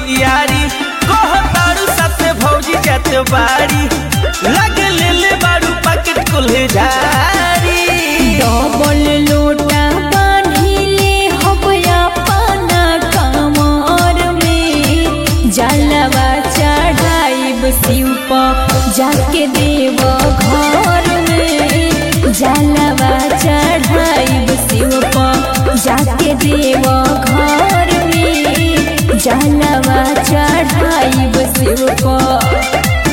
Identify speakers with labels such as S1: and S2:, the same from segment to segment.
S1: तैयारी कह तारू साथे भौजी जात बाड़ी लग ले ले बारू पैकेट कुल्हे झारी
S2: डबल लोटा बांधिले हबया पाना कमर में जलवा चढ़ाइब शिव पर जाके देव घर में जलवा चढ़ाइब शिव पर जाके देव घर में जलवा चढ़ाइब शिव पर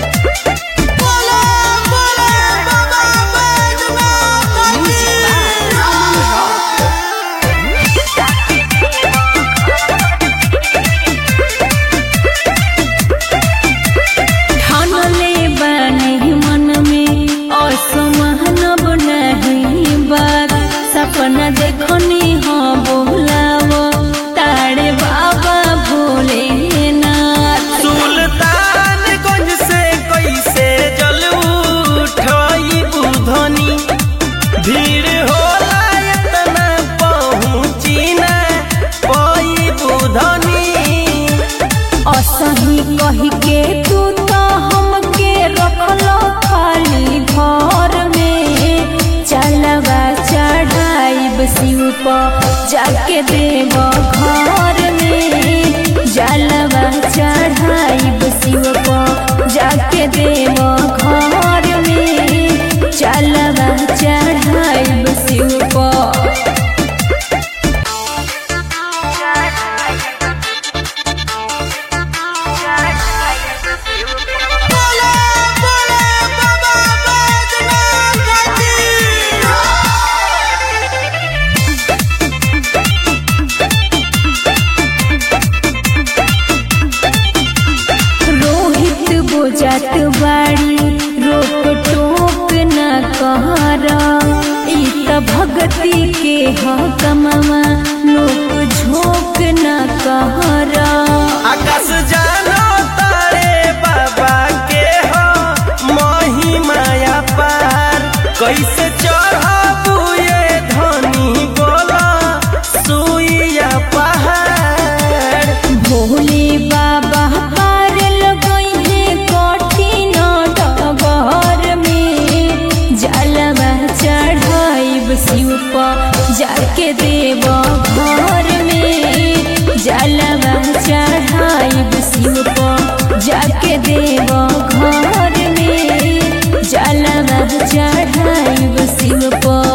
S2: ठानले बानी मन में असमानब नहीं बात सपना देखनी हो बोलाव तारे बाबा भोलेनाथ
S1: सुल्तानगंज से कैसे जल उठाई बुधनी भीड़ होला इतना पहुँची ना पाई बुधनी
S2: असही कही के तू तो हमके रखल खाली घर में चलवा चढ़ाइब शिव पर जाके देव घर में जलवा चढ़ाइब शिव पर जाके देव घर में चलवा चढ़ाइब शिव पर रोहित बुझत बाड़ी रोक टोक न कहरा ई त भगती के ह कमवा लोक झोंक न कहरा
S1: आकाश जानो तारे बाबा के हो महिमाया पार कैसे चढ़ाबू ये धनी बोला सुइया पहाड़
S2: भोले बाबा पार लगइहे कठिन डगर में जलवा चढ़ाइब शिव पर जाके देव घर में जलवा चढ़ाइब शिव पर जाके देव घर में जलवा चढ़ाइब शिव पर